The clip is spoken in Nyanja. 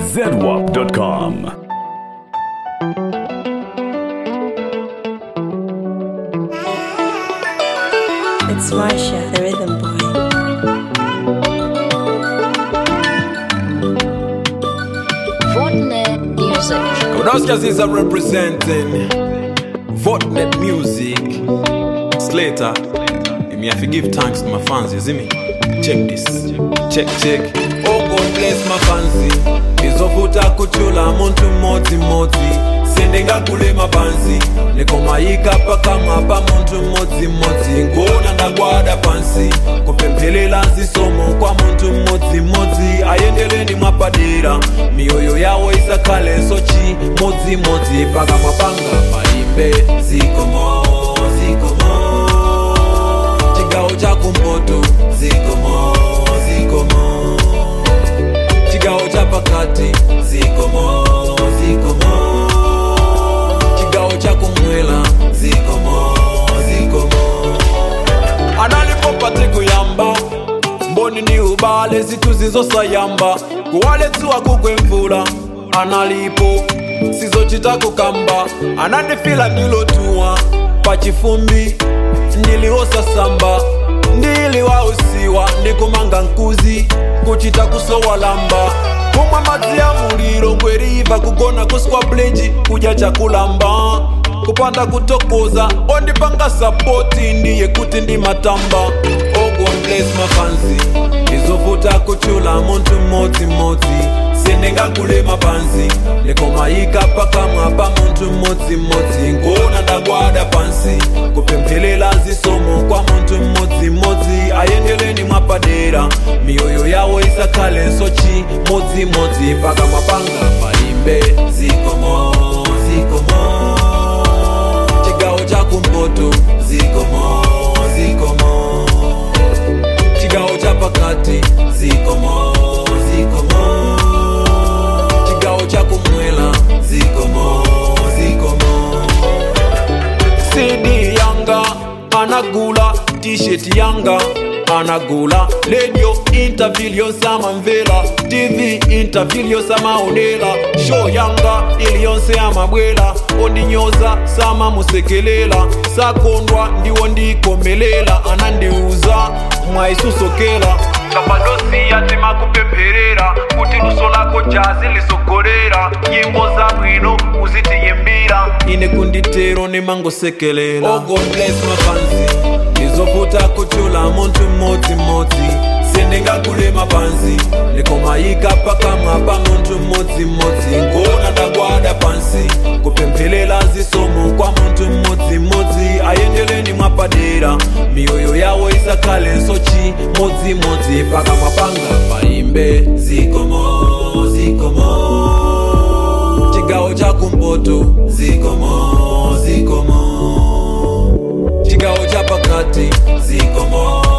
zedwap.com. It's Marsha, the rhythm boy. Fortnite Music. Kodowski is representing Votnet Music. Slater. Me have to give thanks to my fans, you see me? Check this. Check, check. Oh God bless my fancy. Izofuta kuchula muntu moti moti. Sendinga kule mapansi. Nikomayika paka mapa muntu moti moti. Ngona ndagwada pansi. Kupempelela zisomo kwa muntu moti moti. Ayendeleni mwapadera. Mioyo yawo isakale sochi moti moti. Paka mapanga maimbe. Zikomo, zikomo chigawo chakumpoto zikomo zikomo chigawo chapakati zikomo zikomo chigawo chakumwela zikomo zikomo analipopate kuyamba mboni ni ubale zitu zizosayamba kuwaletsiwa kukwemvula analipo sizochita kukamba anandifila nilotuwa pachifumbi ndiliwosasamba ndiliwausiwa ndikumanga nkuzi kuchita kusowalamba kumwa madzi ya muliro ngweriva kugona kuswa blenji kudya chakulamba kupanda kutokoza ondipanga sapoti ndiye kuti ndi matamba oh God bless my fancy ndizovuta kuchula muntu mmodzimodzi sendingakule mapansi ndikomayika pakamwa pa muntu mmodzimodzi ngona ndagwada pansi kupemphelela zisomo kwa muntu mmodzimodzi ayendeleni mwapadera miyoyo yawo isakhale sochi modzimodzi pakamwa panga paimbe zikomo zikomo chigawo chakumpoto zikomo zikomo chigawo chapakati zikomo zikomo chigawo chakumwela zikomo zikomo cd yanga anagula t-shirt yanga anagula radio interview yosamamvela tv interview yosamaonela show yanga iliyonse amabwela ondinyoza samamusekelela sakondwa ndiwo ndikomelela anandiuza mwayisusokela kapadosiya timakupempherera kuti luso lako jazi lisogolera nyimbo za bwino uzitiyimbira ine kunditero nimangosekelela oh God bless my fancy ndizovuta kuchula muntu mmodzimodzi sendingakule mapansi ndikomayika pakamwa pa muntu mmodzimodzi ngona ndagwada pansi kupemphelela zisomo kwa muntu mmodzimodzi ayendeleni mwapadera miyoyo yawo isakhale sochi modzimodzi pakamwa panga paimbe zikomo zikomo chigawo chakumpoto zikomo zikomo chigawo chapakati zikomo